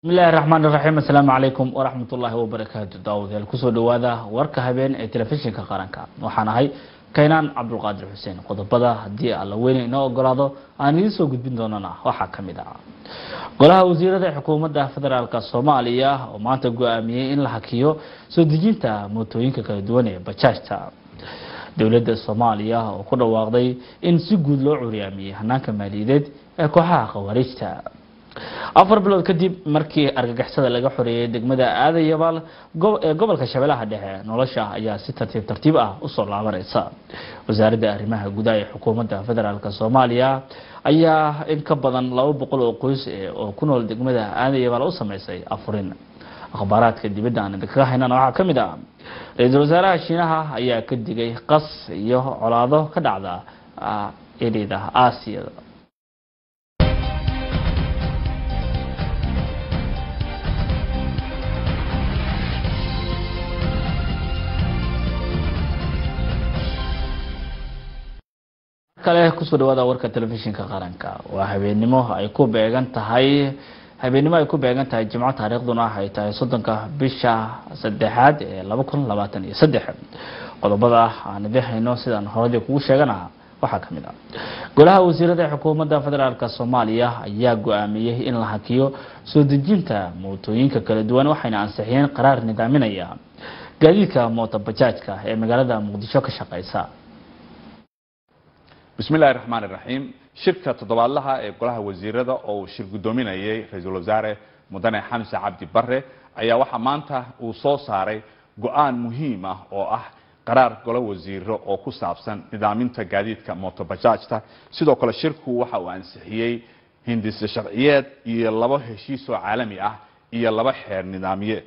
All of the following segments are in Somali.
bismillahi raxmaan iraxiim assalaamu calaykum waraxmat ullaahi wabarakaatu daawadayaal kusoo dhawaada warka habeen ee telefishinka qaranka waxaan ahay kaynaan cabdulqaadir xuseen qodobada haddii alla weyne inoo ogolaado aan idiin soo gudbin doonana waxaa ka mid ah golaha wasiirada xukuumadda federaalk soomaaliya oo maanta go-aamiyey in la hakiyo soo dejinta mootooyinka kala duwan ee bajaajta dowladda soomaaliya oo ku dhawaaqday in si guud loo curyaamiyey hanaanka maaliyadeed ee kooxaha khawaarijta afar bilood kadib markii argagixisada laga xoreeyey degmada aadayabaal ee gobolka shabeellaha dhexe nolosha ayaa si tartiib tartiib ah usoo laabanaysa wasaaradda arrimaha gudaha ee xukuumadda federaalk soomaaliya ayaa in ka badan laba boqol oo qoys oo ku nool degmada aadayabaal u sameysay afurin akhbaaraadka dibadda aan idinkaga haynana waxaa ka mid ah ra-iisul wasaaraha shiinaha ayaa ka digay qas iyo colaado ka dhacda erida aasiya kale kusoo dhawaada warka telefishinka qaranka waa habeenimo ay ku beegan tahay habeenimo ay ku beegan tahay jimco taariikhduna ay tahay soddonka bisha saddexaad ee laba kun labaatan iyo saddex qodobada aan idin hayno sidaan horadii kugu sheegana waxaa ka mid ah golaha wasiirada xukuumadda federaalk soomaaliya ayaa go-aamiyey in la hakiyo soo dejinta mootooyinka kala duwan waxayna ansixiyeen qaraar nidaaminaya gaadiidka mooto bajaajka ee magaalada muqdisho ka shaqeysa bismi illahi raxmaan iraxiim shirka toddobaadlaha ee golaha wasiirada oo uu shir guddoominayay ra-iisul wasaare mudane xamse cabdi bare ayaa waxaa maanta uu soo saaray go-aan muhiim ah oo ah qaraar golo wasiiro oo ku saabsan nidaaminta gaadiidka motobajaajta sidoo kale shirku waxa uu ansixiyey hindise sharciyeed iyo labo heshiisoo caalami ah iyo laba xeer nidaamiyeed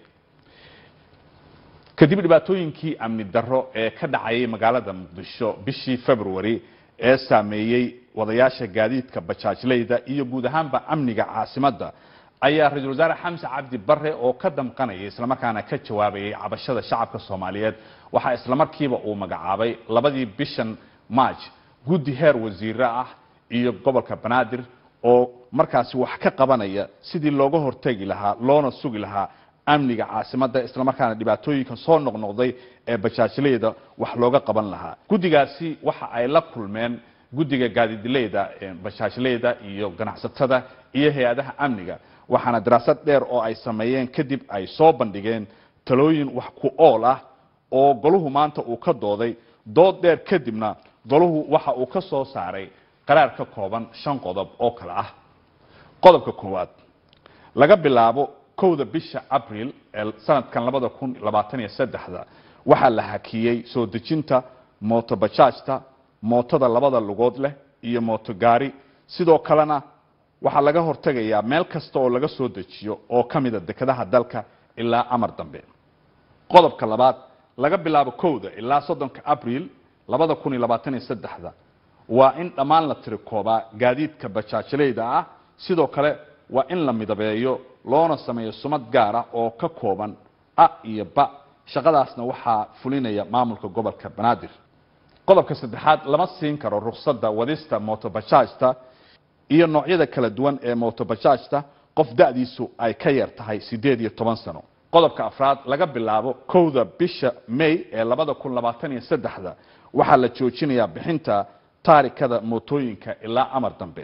kadib dhibaatooyinkii amni darro ee ka dhacayay magaalada muqdisho bishii february ee saameeyey wadayaasha gaadiidka bajaajleyda iyo guud ahaanba amniga caasimadda ayaa ra-iisul wasaare xamse cabdi bare oo ka damqanaya islamarkaana ka jawaabayay cabashada shacabka soomaaliyeed waxaa islamarkiiba uu magacaabay labadii bishan march guddi heer wasiire ah iyo gobolka banaadir oo markaasi wax ka qabanaya sidii looga hortegi lahaa loona sugi lahaa amniga caasimadda islamarkaana dhibaatooyinka soo noqnoqday ee bajaajleyda wax looga qaban lahaa guddigaasi waxa ay la kulmeen guddiga gaadidileyda bajaajleyda iyo ganacsatada iyo hay-adaha amniga waxaana daraasad dheer oo ay sameeyeen kadib ay soo bandhigeen talooyin wax ku ool ah oo goluhu maanta uu ka dooday dood dheer kadibna goluhu waxa uu ka soo saaray qaraar ka kooban shan qodob oo kale ah qodobka koowaad laga bilaabo kowda bisha abril ee sanadkan labada kun labaatan iyo saddexda waxaa la hakiyey soo dejinta mootobajaajta mootada labada lugood leh iyo mootogaari sidoo kalena waxaa laga hortegayaa meel kasta oo laga soo dejiyo oo ka mida dekedaha dalka ilaa amar dambe qodobka labaad laga bilaabo kowda ilaa soddonka abril labada kun iyo labaatan iyo saddexda waa in dhammaan la tirikoobaa gaadiidka bajaajleyda ah sidoo kale waa in la midabeeyo loona sameeyo sumad gaar ah oo ka kooban a iyo ba shaqadaasna waxaa fulinaya maamulka gobolka banaadir qodobka saddexaad lama siin karo ruksada wadista motobajaajta iyo noocyada kala duwan ee motobajaajta qof da-diisu ay ka yar tahay siddeed iyo toban sano qodobka afraad laga bilaabo kowda bisha may ee labada kun labaatan iyo saddexda waxaa la joojinayaa bixinta taarikada mootooyinka ilaa amar dambe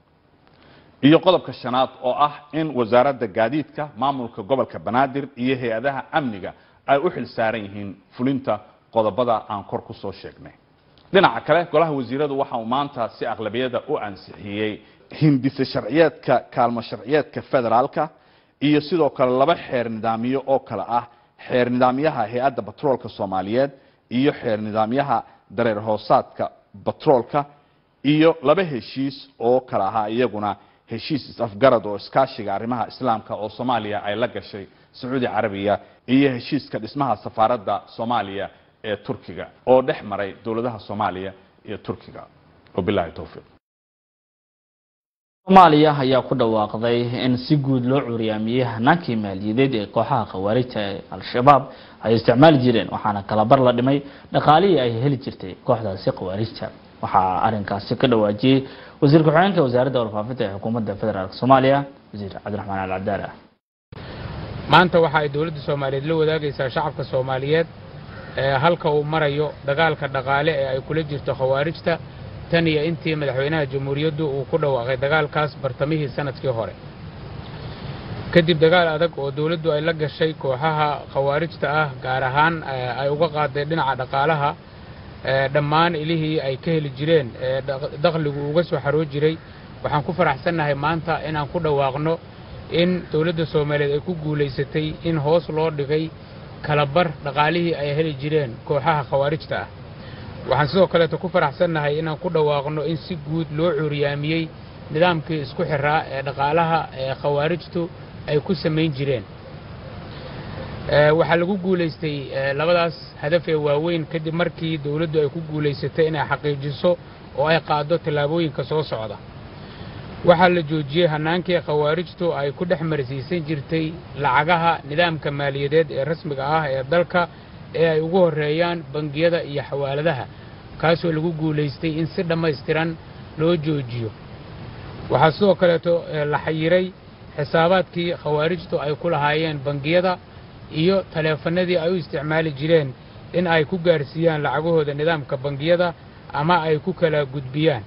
iyo qodobka shanaad oo ah in wasaaradda gaadiidka maamulka gobolka banaadir iyo hay-adaha amniga ay u xil saaran yihiin fulinta qodobada aan kor ku soo sheegnay dhinaca kale golaha wasiiradu waxa uu maanta si aqlabiyada u ansixiyey hindise sharciyeedka kaalmo sharciyeedka federaalka iyo sidoo kale laba xeer nidaamiyo oo kale ah xeer nidaamyaha hay-adda batroolka soomaaliyeed iyo xeer nidaamyaha dareer hoosaadka batroolka iyo laba heshiis oo kale ahaa iyaguna heshiis is-afgarad oo iskaashiga arrimaha islaamka oo soomaaliya ay la gashay sacuudi carabiya iyo heshiiska dhismaha safaaradda soomaaliya ee turkiga oo dhex maray dowladaha soomaaliya iyo turkiga wabilahi towfiiq soomaaliya ayaa ku dhawaaqday in si guud loo curyaamiyey hanaankii maaliyadeed ee kooxaha khawaarijta ee al-shabaab ay isticmaali jireen waxaana kalabar la dhimay dhaqaalihii ay heli jirtay kooxdaasi khawaarijta waxaa arinkaasi ka dhawaajiyey wasiir ku-xigeenka wasaaradda warfaafinta ee xukuumadda federaalk soomaaliya wasiir cabdiraxmaan al cabdaala maanta waxa ay dowladda soomaaliyeed la wadaagaysaa shacabka soomaaliyeed halka uu marayo dagaalka dhaqaale ee ay kula jirto khawaarijta tan iyo intii madaxweynaha jamhuuriyaddu uu ku dhawaaqay dagaalkaas bartamihii sanadkii hore kadib dagaal adag oo dowladdu ay la gashay kooxaha khawaarijta ah gaar ahaan ay uga qaaday dhinaca dhaqaalaha dhammaan ilihii ay ka heli jireen ee dakhligu uga soo xaroo jiray waxaan ku faraxsannahay maanta inaan ku dhawaaqno in dowladda soomaaliyeed ay ku guulaysatay in hoos loo dhigay kalabar dhaqaalihii ay heli jireen kooxaha khawaarijta ah waxaan sidoo kaleeto ku faraxsannahay inaan ku dhawaaqno in si guud loo cuuriyaamiyey nidaamkii isku xiraa ee dhaqaalaha ee khawaarijtu ay ku samayn jireen waxaa lagu guulaystay labadaas hadaf ee waaweyn kadib markii dowladdu ay ku guulaysatay inay xaqiijiso oo ay qaaddo tallaabooyinka soo socda waxaa la joojiyey hannaankii khawaarijtu ay ku dhex marsiisan jirtay lacagaha nidaamka maaliyadeed ee rasmiga ah ee dalka ee ay ugu horreeyaan bangiyada iyo xawaaladaha kaasoo lagu guulaystay in si dhammaystiran loo joojiyo waxaa sidoo kaleeto la xayiray xisaabaadkii khawaarijtu ay ku lahaayeen bangiyada iyo taleefannadii ay u isticmaali jireen in ay ku gaarsiiyaan lacagahooda nidaamka bangiyada ama ay ku kala gudbiyaan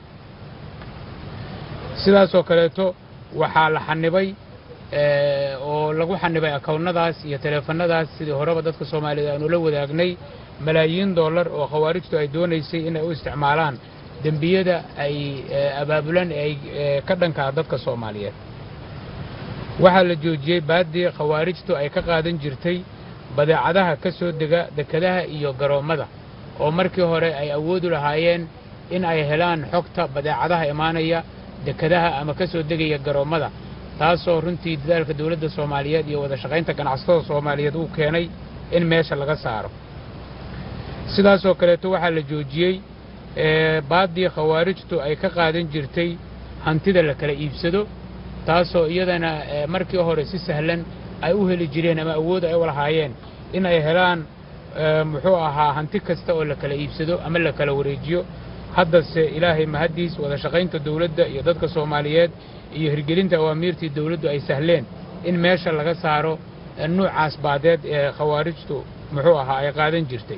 sidaasoo kaleeto waxaa la xanibay oo lagu xanibay akownnadaas iyo taleefannadaas sidii horeba dadka soomaaliyeed aanu la wadaagnay malaayiin dollar oo khawaarijtu ay doonaysay inay u isticmaalaan dembiyada ay abaabulan ee ay ka dhankaa dadka soomaaliyeed waxaa la joojiyey baaddii khawaarijtu ay ka qaadan jirtay badeecadaha ka soo dega dekadaha iyo garoommada oo markii hore ay awoodu lahaayeen in ay helaan xogta badeecadaha imaanaya dekadaha ama ka soo degaya garoommada taasoo runtii dadaalka dowladda soomaaliyeed iyo wada shaqaynta ganacsatada soomaaliyeed uu keenay in meesha laga saaro sidaasoo kaleeto waxaa la joojiyey baaddii khawaarijtu ay ka qaadan jirtay hantida la kala iibsado taasoo iyadana markii hore si sahlan ay u heli jireen ama awood ay u lahaayeen in ay helaan muxuu ahaa hanti kasta oo la kala iibsado ama la kala wareejiyo haddase ilaahay mahaddiis wada shaqaynta dowladda iyo dadka soomaaliyeed iyo hirgelinta awaamiirtii dowladdu ay sahleen in meesha laga saaro nuucaas baadeed ee khawaarijtu muxuu ahaa ay qaadan jirtay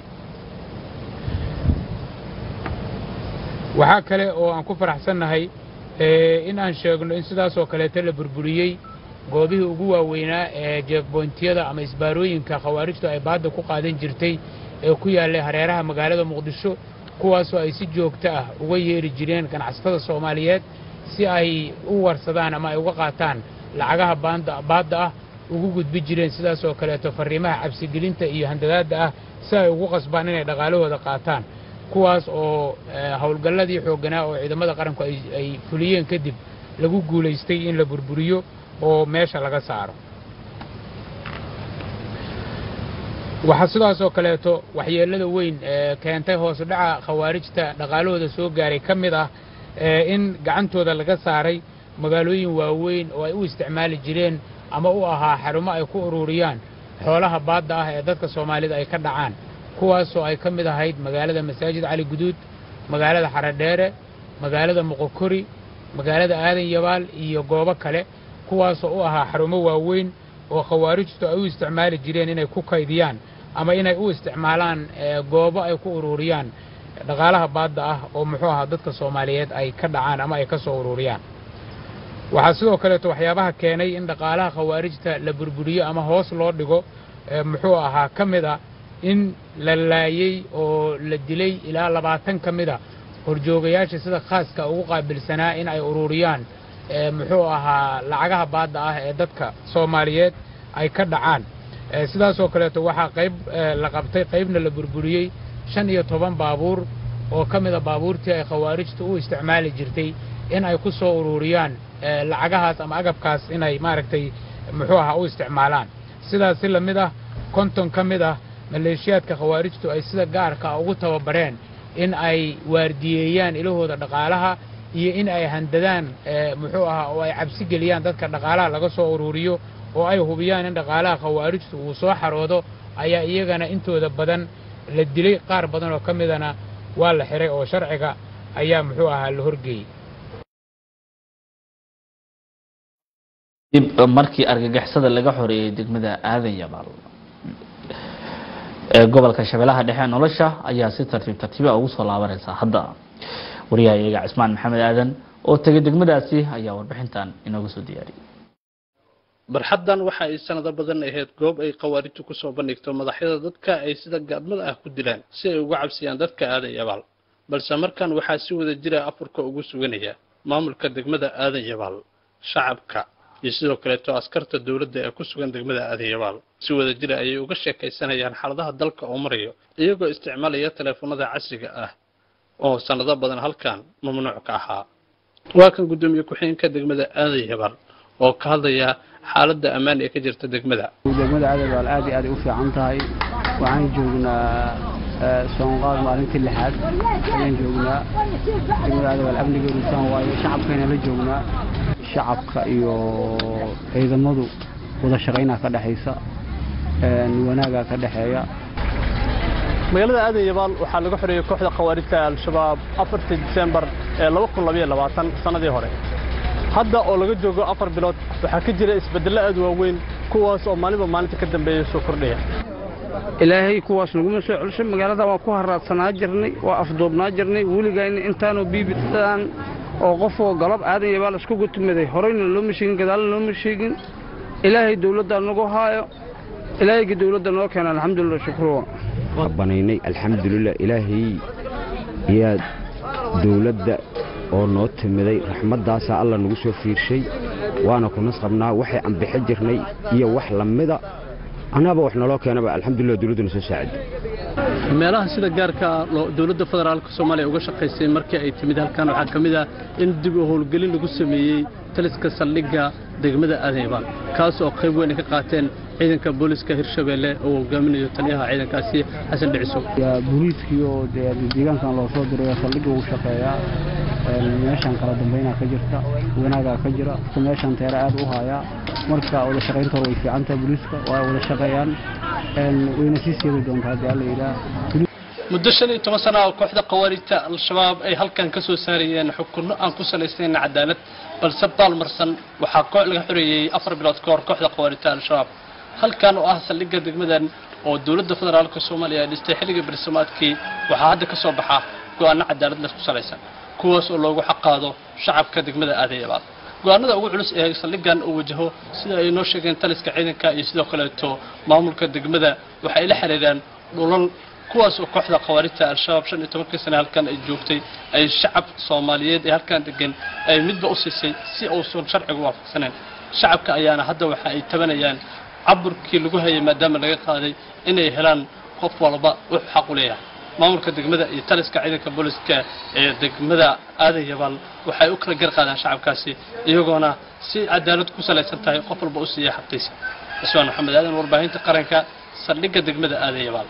waxaa kale oo aan ku faraxsannahay in aan sheegno in sidaasoo kaleeto la burburiyey goobihii ugu waaweynaa ee jeefboyntiyada ama isbaarooyinka khawaarijtu ay baadda ku qaadan jirtay ee ku yaallay hareeraha magaalada muqdisho kuwaasoo ay si joogto ah uga yeeri jireen ganacsatada soomaaliyeed si ay u warsadaan ama ay uga qaataan lacagaha baadda ah ugu gudbi jireen sidaasoo kaleeto farriimaha cabsigelinta iyo handadaadda ah si ay ugu qasbaan inay dhaqaalahooda qaataan kuwaas oo howlgalladii xoogganaa oo ciidamada qaranku ay fuliyeen kadib lagu guulaystay in la burburiyo oo meesha laga saaro waxaa sidaasoo kaleeto waxyeellada weyn ee keentay hoosu dhaca khawaarijta dhaqaalahooda soo gaaray ka mid ah in gacantooda laga saaray magaalooyin waaweyn oo ay u isticmaali jireen ama u ahaa xarumo ay ku ururiyaan xoolaha baadda ah ee dadka soomaalida ay ka dhacaan kuwaasoo ay ka mid ahayd magaalada masaajid cali guduud magaalada xaradheere magaalada moqokori magaalada aadan yabaal iyo goobo kale kuwaasoo u ahaa xarumo waaweyn oo khawaarijtu ay u isticmaali jireen inay ku kaydiyaan ama inay u isticmaalaan goobo ay ku ururiyaan dhaqaalaha baadda ah oo muxuu ahaa dadka soomaaliyeed ay ka dhacaan ama ay ka soo ururiyaan waxaa sidoo kaleeto waxyaabaha keenay in dhaqaalaha khawaarijta la burburiyo ama hoos loo dhigo muxuu ahaa ka mid a in la laayey oo la dilay ilaa labaatan ka mid a horjoogayaasha sida khaaska ugu qaabilsanaa in ay ururiyaan muxuu ahaa lacagaha baadda ah ee dadka soomaaliyeed ay ka dhacaan sidaasoo kaleeto waxaa qayb la qabtay qaybna la burburiyey shan iyo toban baabuur oo ka mida baabuurtii ay khawaarijtu u isticmaali jirtay in ay ku soo ururiyaan lacagahaas ama agabkaas inay maaragtay muxuu ahaa u isticmaalaan sidaas si la mid ah konton ka mid ah maleeshiyaadka khawaarijtu ay sida gaarka ugu tababareen in ay waardiyeeyaan ilahooda dhaqaalaha iyo in ay handadaan muxuu ahaa oo ay cabsi geliyaan dadka dhaqaalaha laga soo ururiyo oo ay hubiyaan in dhaqaalaha khawaarijtu uu soo xaroodo ayaa iyagana intooda badan la dilay qaar badan oo ka midana waa la xiray oo sharciga ayaa muxuu ahaa la horgeeyey dib markii argagixisada laga xoreeyey degmada aadan yabaal ee gobolka shabeellaha dhexe nolosha ayaa si tartiib tartiiba ugu soo laabanaysa hadda wariyaha iyaga cismaan maxamed aadan oo tegay degmadaasi ayaa warbixintan inooga soo diyaariyay barxaddan waxa ay sanado badan ahayd goob ay khawaarijtu ku soo bandhigto madaxyada dadka ay sida gaadmada ah ku dilaan si ay uga cabsiyaan dadka aadan yabaal balse markan waxaa si wada jira afurka ugu suganaya maamulka degmada aadan yabaal shacabka iyo sidoo kaleeto askarta dowladda ee ku sugan degmada aadan yabaal si wada jira ayay uga sheekaysanayaan xaaladaha dalka oo marayo iyagoo isticmaalaya teleefanada casriga ah oo sanado badan halkan mamnuuc ka ahaa waa kan guddoomiye ku-xigeenka degmada aadan yabaal oo ka hadlaya xaaladda ammaan ee ka jirta degmada degmada aadabaal aad iyo aad ay u fiican tahay waxaan joognaa soonqaad maalintii lixaad ayaan joognaa degmada aadabaal amnigeedu saan waaye shacabkayna la joognaa shacabka iyo ciidamadu wada shaqaynaa ka dhexaysa wanaagaa ka dhexeeya magaalada aadan yabaal waxaa laga xoreeyey kooxda khawaarijta al-shabaab afartii disembar ee laba kun labaiyo labaatan sannadii hore hadda oo laga joogo afar bilood waxaa ka jira isbeddello aad waaweyn kuwaas oo maalinba maalinta ka dambeeya soo kordhaya ilaahay kuwaas naguma soo celishay magaalada waan ku haraadsanaa jirnay waa afduubnaa jirnay weligayna intaanoo biibidaan oo qofoo galab aadan yabaal isku gutumaday horeyna looma sheegin gadaalna looma sheegin ilaahay dowladda nagu haayo ilaahayga dowladda noo keena alxamdulilah shukruwa banaynay alxamdulilah ilaahay yaa dowladda oo noo timiday raxmaddaasaa alla nagu soo fiirshay waana ku nas qabnaa waxay anbixi jirnay iyo wax lamida annaaba wax naloo keenaba alxamdulilah dowladduna soo saaciday meelaha sida gaarka dowladda federaalka soomaaliya uga shaqaysay markii ay timid halkan waxaa ka mid ah in dib u howlgelin lagu sameeyey taliska saldhigga degmada aadan yabaal kaas oo qayb weyn ay ka qaateen ciidanka booliska hirshabeelle oo hogaaminayo taliyaha ciidankaasi xasan dhiciso booliiskii oo dee deegaankan loo soo diray saldhigga ugu shaqeeyaa meeshaan kala dambaynaa ka jirta wanaagaa ka jira meeshaan teera aad u haayaa marka wada shaqaynta hore way fiican tahay booliiska waa wada shaqeeyaan wayna sii seedi doontaa haddii alla yidhaah muddo shan iyo toban sana oo kooxda khawaarijta al-shabaab ay halkan ka soo saarayeen xukunno aan ku salaysnayn cadaalad balse baalmarsan waxaa koox laga xoreeyey afar bilood ka hor kooxda khawaarijta al-shabaab halkan oo ah saldhigga degmadan oo dowladda federaalka soomaaliya ay dhistay xilligii barsamaadkii waxaa hadda ka soo baxa go-aano cadaalad leh ku salaysan kuwaas oo loogu xaqaado shacabka degmada aadan yabaal go-aanada ugu culus ee saldhiggan uu wajaho sida ay noo sheegeen taliska ciidanka iyo sidoo kaleeto maamulka degmada waxa ay la xiriiraan dhulal kuwaas oo kooxda khawaarijta al-shabaab shan iyo tobankii sane halkan ay joogtay ay shacab soomaaliyeed ee halkan degan ay midba u siisay si uusan sharcigu waafaqsanayn shacabka ayaana hadda waxa ay tabanayaan caburkii lagu hayay maadaama laga qaaday inay helaan qof walba wuxuu xaq u leeyahay maamulka degmada iyo taliska ciidanka booliska ee degmada aadan yabaal waxay u kala gar qaadaan shacabkaasi iyagoona si cadaalad ku salaysan tahay qof walba u siiya xaqiisa cismaan maxamed aadan warbaahinta qaranka saldhigga degmada aadan yabaal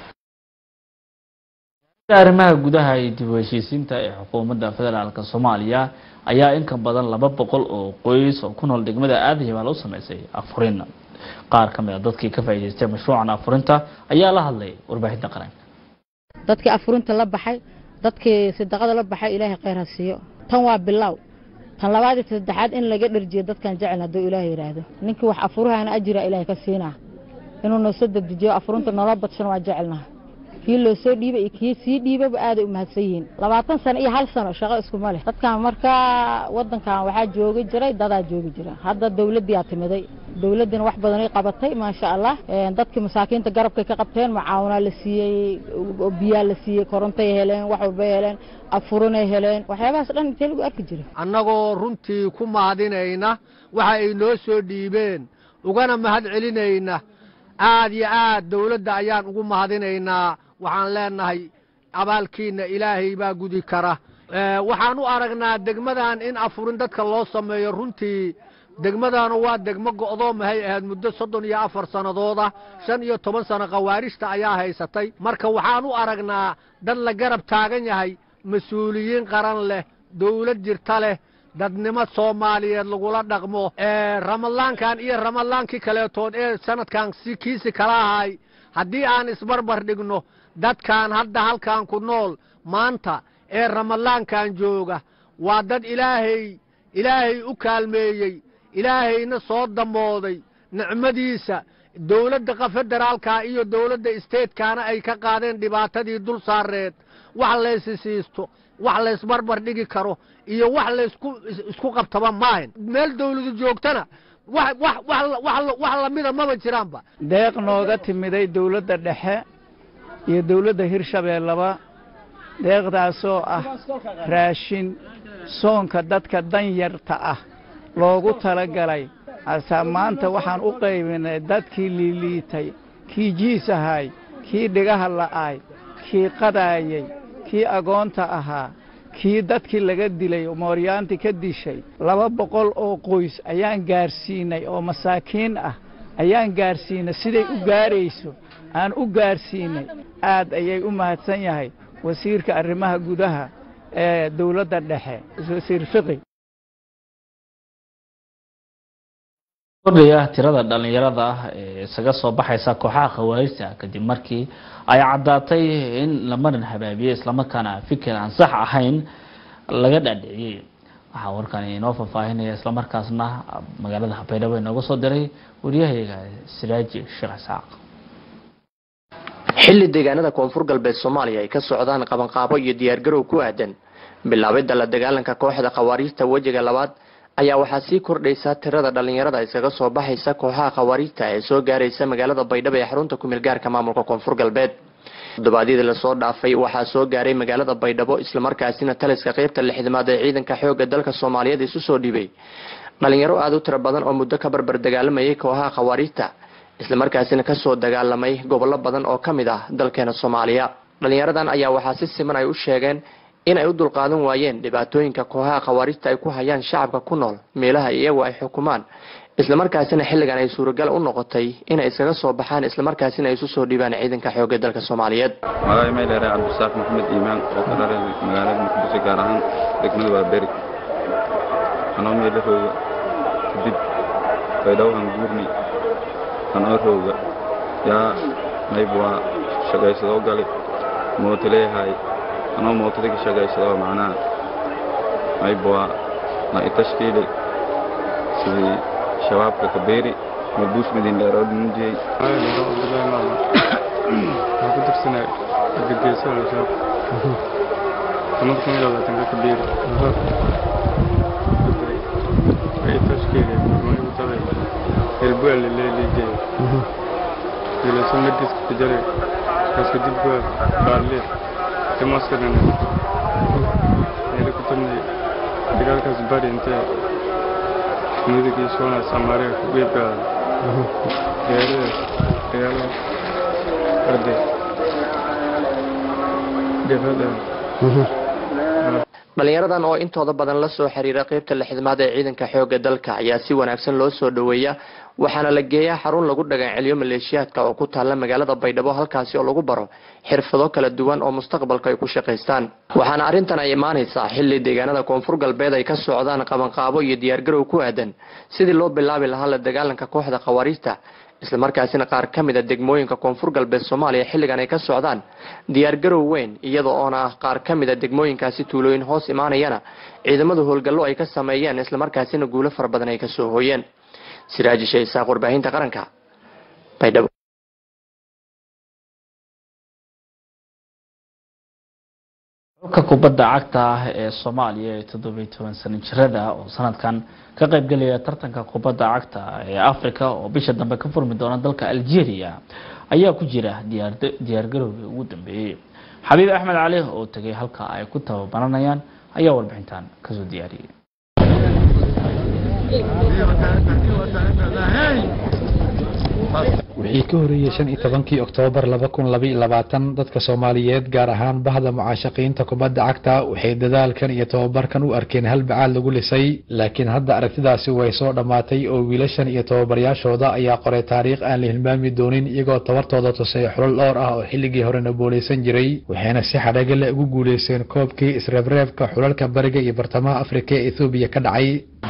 arrimaha gudaha iyo dib u heshiisiinta ee xukuumadda federaalk soomaaliya ayaa in ka badan laba boqol oo qoys oo ku nool degmada aadan yabaal u sameysay afurin qaar ka mid a dadkii ka faa'iidaystay mashruucan afurinta ayaa la hadlay warbaahinta qaranka dadkii afurinta la baxay dadkii sadaqada la baxay ilaahay khayr ha siiyo tan waa bilow tan labaad iyo saddexaad in laga dharjiyo dadkan jecel hadduu ilaahay yidhaahdo ninkii wax afurahana ajira ilaahay ka siinaa inuu noo soo dedejiyo afurunta noola badshan waa jecelnaha kii loo soo dhiibay iyo kii sii dhiibaba aaday u mahadsan yihiin labaatan sano iyo hal sano shaqo iskuma leh dadkan markaa wadankan waxaa joogi jiray dadaa joogi jira hadda dawladdiyaa timiday dawladdina wax badanay qabatay maasha allah dadkii masaakiinta garabkay ka qabteen macaawinaa la siiyey biyaa la siiyey korontay heleen wax walbay heleen afurinay heleen waxyaabahaas dhan intee lagu arki jiray annagoo runtii ku mahadinayna waxa ay noo soo dhiibeen ugana mahad celinayna aad iyo aad dawladda ayaan ugu mahadinaynaa waxaan leenahay abaalkiinna ilaahay baa gudi kara waxaan u aragnaa degmadan in afurin dadka loo sameeyo runtii degmadanu waa degmo go'doomahay ahayd muddo soddon iyo afar sannadooda shan iyo toban sano khawaarijta ayaa haysatay marka waxaan u aragnaa dad la garab taagan yahay mas-uuliyiin qaran leh dawlad jirta leh dadnimo soomaaliyeed lagula dhaqmo ramadaankan iyo ramadaankii kaleetood ee sanadkan si kiisi kala ahay haddii aan isbarbar dhigno dadkan hadda halkan ku nool maanta ee ramadaankan jooga waa dad ilaahay ilaahay u kaalmeeyey ilaahayna soo damooday nicmadiisa dowladda federaalka iyo dowladda isteedkaana ay ka qaadeen dhibaatadii dul saareed wax laysi siisto wax laysbarbar dhigi karo iyo wax laysku isku qabtaba maahan meel dowladu joogtana wax wax wax wax wax lamida maba jiraanba deeq nooga timiday dowladda dhexe iyo dowladda hirshabeellaba deeqdaasoo ah raashin soonka dadka danyarta ah loogu talagalay hase maanta waxaan u qaybinay dadkii liiliitay kii jiis ahaay kii dhigaha la'aay kii qadaayey kii agoonta ahaa kii dadkii laga dilay mooryaanti ka dishay laba boqol oo qoys ayaan gaarsiinay oo masaakiin ah ayaan gaarsiinay siday u gaarayso aan u gaarsiinay aad ayay u mahadsan yahay wasiirka arrimaha gudaha ee dowladda dhexe wasiir fiqi kordhaya tirada dhallinyarada ah ee isaga soo baxaysa kooxaha khawaarijta kadib markii ay caddaatay in la marin habaabiyey islamarkaana fikir aan sax ahayn laga dhaadhiciyey waxaa warkan inoo faahfaahinaya islamarkaasna magaalada baydhabo inooga soo diray wariyahayga siraaji sheekh isxaaq xilli deegaanada koonfur galbeed soomaaliya ay ka socdaan qabanqaabo iyo diyaargarow ku aadan bilaabidda la dagaalanka kooxda khawaariijta wejiga labaad ayaa waxaa sii kordhaysa tirada dhallinyarada iskaga soo baxaysa kooxaha khawaariijta ee soo gaaraysa magaalada baydhabo ee xarunta kumeel gaarka maamulka koonfur galbeed toddobaadyadii lasoo dhaafay waxaa soo gaaray magaalada baydhabo islamarkaasina taliska qeybta lixdamaad ee ciidanka xoogga dalka soomaaliyeed isu soo dhiibay dhalinyaro aada u tiro badan oo muddo ka barbar dagaalamayay kooxaha khawaariijta islamarkaasina kasoo dagaalamay gobollo badan oo ka mid ah dalkeena soomaaliya dhalinyaradan ayaa waxaa si siman ay u sheegeen in ay u dulqaadan waayeen dhibaatooyinka kooxaha khawaarijta ay ku hayaan shacabka ku nool meelaha iyagu ay xukumaan islamarkaasina xilligan ay suuragal u noqotay inay iskaga soo baxaan islamarkaasina ay isu soo dhiibaan ciidanka xoogga dalka soomaaliyeed magaay mayleere cabdisaaq maxamed iimaan oo ka dharay magaalada muqdisho gaar ahaan degmada waaberi anoo meela rooga kadib baydhawhan guurni anoo rooga yaa mayb waa shaqaysadoo gali mooto leeyahay anoo mootada ka shaqaysadoo macnaha mayb waa na itashkiili sidii shabaabka kabeeri mabuus midin dheeroo dhimujiyey waxaan ku dirsanay argageyso al-shabaab sanad kun iyo labaatanka kabeeri itashkiili mayutaday hilbuale leelijeey dilaso madiska kajare kaska dibbuwa baarle timaskadana meela ku tabnay dagaalkaas bari intee midagii soona samaare geebkaada dagaaladaas dagaalada arde jabhada dhalinyaradan oo intooda badan la soo xiriira qeybta lixdamaad ee ciidanka xoogga dalka ayaa si wanaagsan loo soo dhoweeya waxaana la geeyaa xarun lagu dhaganceliyo maleeshiyaadka oo ku taalla magaalada baydhabo halkaasi oo lagu baro xirfado kala duwan oo mustaqbalka ay ku shaqaystaan waxaana arrintan ay imaanaysaa xilli deegaanada koonfur galbeed ay ka socdaan qabanqaabo iyo diyaargarow ku aadan sidii loo bilaabi lahaa la dagaalanka kooxda khawaariijta islamarkaasina qaar ka mid a degmooyinka koonfur galbeed soomaaliya xilligan ay ka socdaan diyaargarow weyn iyada oona ah qaar ka mid a degmooyinkaasi tuulooyin hoos imaanayana ciidamada howlgallo ay ka sameeyeen islamarkaasina guulo fara badan ay kasoo hooyeen siraaji shaysaaq warbaahinta qaranka baydhabo xulka kubadda cagta ah ee soomaaliya ee toddobiyo toban sano jirada oo sanadkan ka qaybgelaya tartanka kubadda cagta ee africa oo bisha dambe ka furmi doona dalka algeria ayaa ku jira diyaargarowgii ugu dambeeyey xabiib axmed cali oo tegay halka ay ku tababaranayaan ayaa warbixintan kasoo diyaariyey wixii ka horeeyey shan iyo tobankii oktoobar laba kun laba iyo labaatan dadka soomaaliyeed gaar ahaan bahda mucaashaqiinta kubadda cagta waxay dadaalkan iyo tobabarkan u arkeen hal bacaad lagu lisay laakiin hadda aragtidaasi way soo dhammaatay oo wiilashan iyo tobabaryaashooda ayaa qoray taariikh aan la hilmaami doonin iyagoo tabartooda tusay xulal dhowr ah oo xilligii horena booleysan jiray waxayna si xadhagale ugu guuleysteen koobkii isreebreebka xulalka bariga iyo bartamaha afrika ee ethoobiya ka dhacay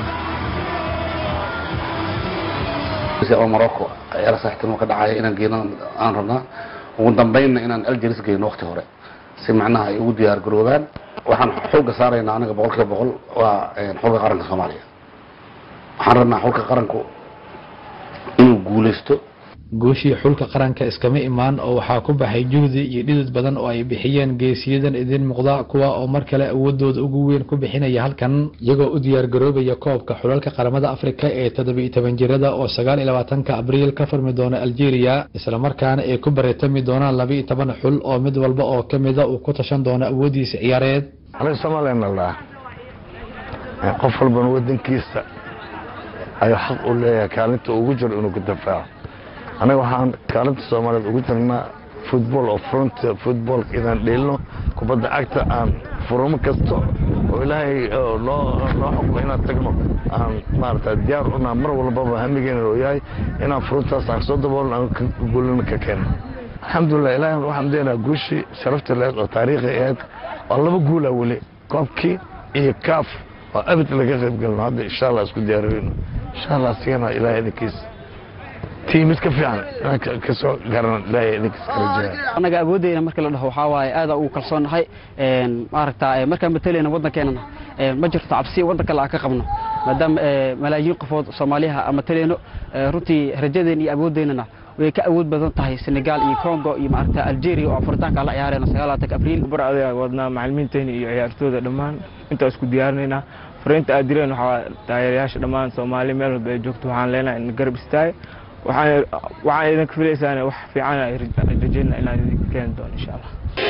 oo morocco ciyaar saaxiibtinimo ka dhacaya inaan geyno aan rabnaa ugu dambeynna inaan algeris geyno waqti hore si macnaha ay ugu diyaar garoobaan waxaan xooga saaraynaa aniga boqol kiiba boqol waa xulka qaranka soomaaliya waxaan rabnaa xulka qaranku inuu guulaysto guushii xulka qaranka iskama imaan oo waxaa ku baxay juhdi iyo dhidid badan oo ay bixiyeen geesiyadan idin muuqda kuwa oo mar kale awoodooda ugu weyn ku bixinaya halkan iyagoo u diyaar garoobaya koobka xulalka qaramada afrika ee toddobiiyo toban jirada oo sagaal iyo labaatanka abriil ka furmi doona algeria islamarkaana ay ku baritami doonaan laba iyo toban xul oo mid walba oo ka mida uu ku tashan doono awoodiisa ciyaareed aniga somalilan laa qof walbana wadankiisa ayuu xaq u leeyahay kaalinta ugu jiro inuu ku dafaaco anaga waxaan kaalinta soomaaliyeed ugu jirnaa football oo front football inaan dheelno kubadda cagta aan furamo kasto oo ilaahay noo noo xukumo inaan tagno aan maarata diyaar unaa mar walbaba hamigeena oo yahay inaan furuntaas aan soo daboolno aan guulina ka keenno alxamdulilah ilaahay waxaan deenaa guushii sharafta leed oo taariikhi ahayd oo laba guula weli koobkii iyo kaaf oo abid laga qayb galno hadda insha allah isku diyaariyeyno insha allah asigana ilaahay idinkiisa tii mid ka fiican inaan ka soo garan ilaahay idinkiisa ka rajeeya annaga awoodeyna marka la dhaho waxaa waaye aada ugu kalsoonnahay maaragta markaan matalayna waddankeenana ma jirto cabsi waddan kale aan ka qabno maadaama malaayiin qofood soomaaliyaha aan matalayno runtii rajadeena iyo awoodeynana way ka awood badan tahay senegal iyo congo iyo maaragta algeria oo afuritaanka la ciyaarayno sagaalaatanka abriil bar adeega wadnaa macalimiinteena iyo ciyaartooyda dhammaan intaa isku diyaarinaynaa fariinta aad direen waxaa taageerayaasha dhammaan soomaali meel walba ay joogto waxaan leenahay in garab istaag waxaan waxaan idinka filaysaan wax fiican ay rajayna inaan idinka keeni doono insha allah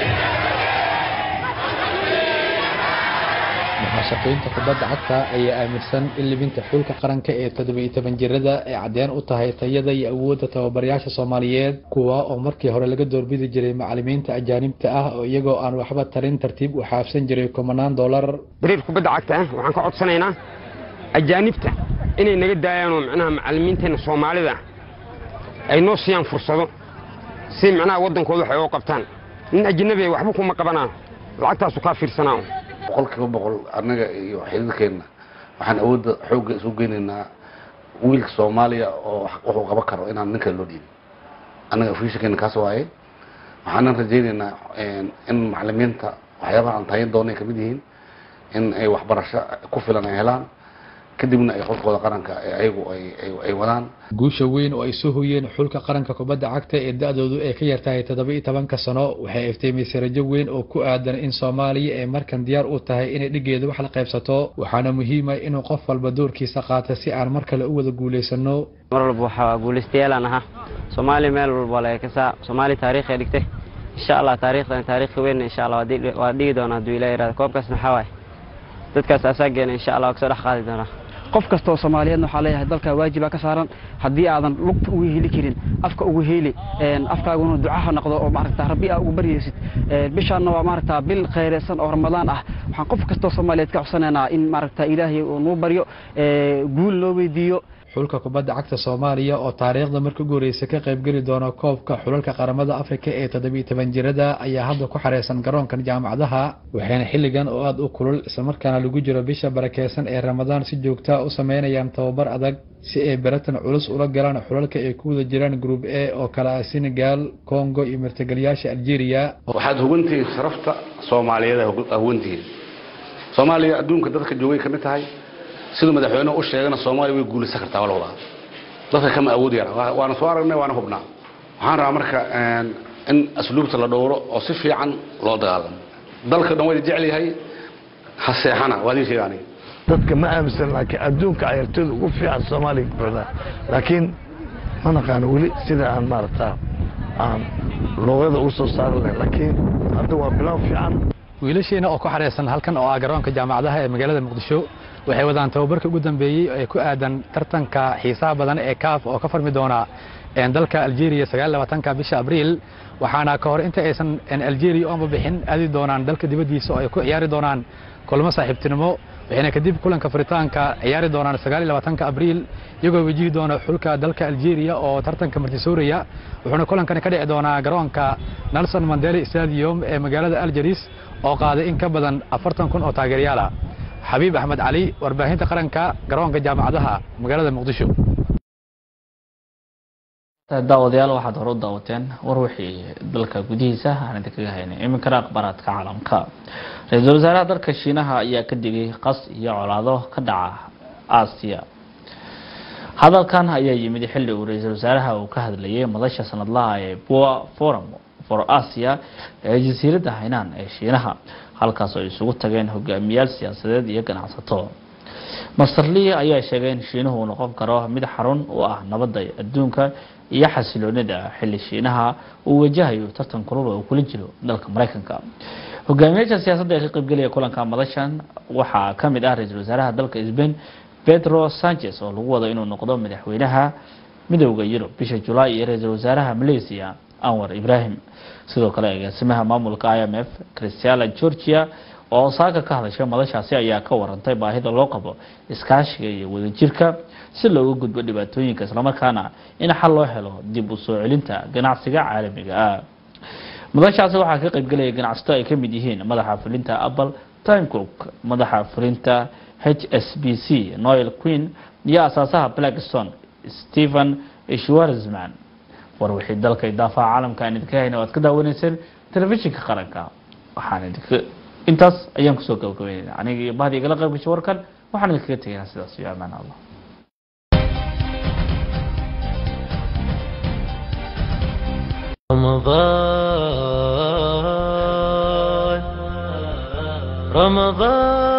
muxaashaqiinta kubadda cagta ayaa aaminsan in libinta xulka qaranka ee toddobiiyo toban jirada ay caddeen u tahay tayada iyo awoodda tababarayaasha soomaaliyeed kuwa oo markii hore laga doorbidi jiray macalimiinta ajaanibta ah oo iyagoo aan waxba tarin tartiib u xaafsan jiray kumanaan dollar dariir kubadda cagta ah waxaan ka codsanaynaa ajaanibta inay naga daayaanoo macnaha macalimiinteenna soomaalida ay noo siiyaan fursado si macnaha waddankooda waxay oo qabtaan nin ajnabi waxba kuma qabanaa lacagtaasu kaa fiirsanaa boqolkiiba boqol annaga iyo xididkeenna waxaan awoodda xoogga isu geynaynaa wiilka soomaaliya oo wuxuu qaban karo inaan nin kale loo dhiibin annaga fuushakeena kaas waaye waxaanan rajaynaynaa in macalimiinta waxyaabaha aan tayin doonay kamid yihiin in ay waxbarasho ku filan ay helaan kadibna ay xulkooda qaranka ayagu ay wadaan guusha weyn oo ay soo hoyeen xulka qaranka kubadda cagta ee da-doodu ay ka yartahay toddoba-iyo tobanka sano waxay iftiimisay rajo weyn oo ku aadan in soomaaliya ay markan diyaar u tahay inay dhigeeda wax la qaybsato waxaana muhiima inuu qof walba doorkiisa qaato si aan mar kale u wada guulaysano mar walba waxaa guulaystayaal ahaa soomaaliya meel walba laga kasaa soomaaliya taariikhay dhigtay insha allah taariikhdan taariikhi weyn insha allah waa dhigi doonaa hadduu ilaah yirahdo koobkaasna waxaa waaye dadkaas asaageena insha allah waa kasoo dhex qaadi doonaa qof kastoo soomaaliyeedna waxaa leeyahay dalka waajibaa ka saaran haddii aadan lugta uga heli karin afka uga heli afkaaguna ducaha noqdo oo maaragta rabbi aa uga baryaysid bishaanna waa maaragta bil khayraysan oo ramadaan ah waxaan qof kastoo soomaaliyeed ka codsanaynaa in maaragta ilaahay uu nuu baryo guul loo weydiiyo xulka kubadda cagta soomaaliya oo taariikhda marka ugu horeysa ka qaybgeli doona koobka xulalka qaramada afrika ee toddobiiyo toban jirada ayaa hadda ku xareysan garoonkan jaamacadaha waxayna xilligan oo aada u kulul islamarkaana lagu jiro bisha barakeysan ee ramadaan si joogtaa u sameynayaan tababar adag si ay beratan culus ula galaan xulalka ay ku wada jiraan group a oo kale ah senegal congo iyo martigeliyaasha algeria waxaad hugantihiin sharafta soomaaliyeed hugantihiin soomaaliya adduunka dadka joogay ka mid tahay siduu madaxweynuhu u sheegana soomaaliya way guulaysan kartaa waa la wadaa dadka kama awood yara waana soo aragnay waana hubnaa waxaan rabaa marka in asluubta la dhowro oo si fiican loo dagaalamo dalka dhan wayda jecel yahay ha seexana waa idin sheega aniga dadka ma aaminsan laakiin adduunka ciyaartooyda ugu fiican soomaaliya ku buuxdaa laakiin ma naqaano weli sida aan maaragtaa aan luuqyada ugu soo saari lahayn laakiin hadda waa bilow fiican wiilasheena oo ku xareysan halkan oo ah garoonka jaamacadaha ee magaalada muqdisho waxay wadaan tababarka ugu dambeeyey ee ku aadan tartanka xiisaha badan ee kaaf oo ka farmi doona dalka algeria sagaal labaatanka bisha abriil waxaana ka hor inta aysan algeria oonba bixin aadi doonaan dalka dibaddiisa oo ay ku ciyaari doonaan kulmo saaxiibtinimo waxayna kadib kulanka furitaanka ciyaari doonaan sagaal iyo labaatanka abriil iyagoo wajihi doona xulka dalka algeria oo tartanka martisooraya wuxuuna kulankani ka dhici doonaa garoonka nelson mandela stadium ee magaalada algeris oo qaaday in ka badan afartan kun oo taageeryaala xabiib axmed cali warbaahinta qaranka garoonka jaamacadaha magaalada muqdisho daawadayaal waxaad hore u daawateen war wixii dalka gudihiisa aan idinkaga haynay iminkana akhbaaraadka caalamka ra-iisul wasaaraha dalka shiinaha ayaa ka digay qas iyo colaado ka dhaca aasiya hadalkan ayaa yimid xilli uu ra-iisul wasaaraha uu ka hadlayay madasha sanadlaha ee boa forum for asia ee jasiiradda haynaan ee shiinaha halkaas oo ay isugu tageen hogaamiyaal siyaasadeed iyo ganacsato master lee ayaa sheegay in shiinuhu uu noqon karo mid xarun u ah nabadda adduunka iyo xasiloonida xilli shiinaha uu wajahayo tartan kulul oo kula jiro dalka maraykanka hogaamiyaasha siyaasadda ee ka qaybgelaya kulanka madashan waxaa ka mid ah ra-iisul wasaaraha dalka sbain pedro sanchez oo lagu wado inuu noqdo madaxweynaha midowda yurub bisha julaay iyo ra-iisul wasaaraha malaysia anwar ibrahim sidoo kale agaasimaha maamulka i m f christiala georgia oo saaka ka hadashay madashaasi ayaa ka warantay baahida loo qabo iskaashiga iyo wadajirka si looga gudbo dhibaatooyinka islamarkaana in xal loo helo dib u soo celinta ganacsiga caalamiga ah madashaasi waxaa ka qaybgelaya ganacsato ay ka mid yihiin madaxa fulinta apple time cook madaxa fulinta h s b c noel queen iyo asaasaha blackstone stephen schwarzman war wixii dalka idaafaha caalamka aan idinka hayna waad ka daawanayseen telefishinka qaranka waxaan idinka intaas ayaan kusoo gabagabeynayna aniga iyo bahdi igala qayb gashay warkan waxaan idinkaga tegaynaa sidaas iyo amaan allah رمضان رمضان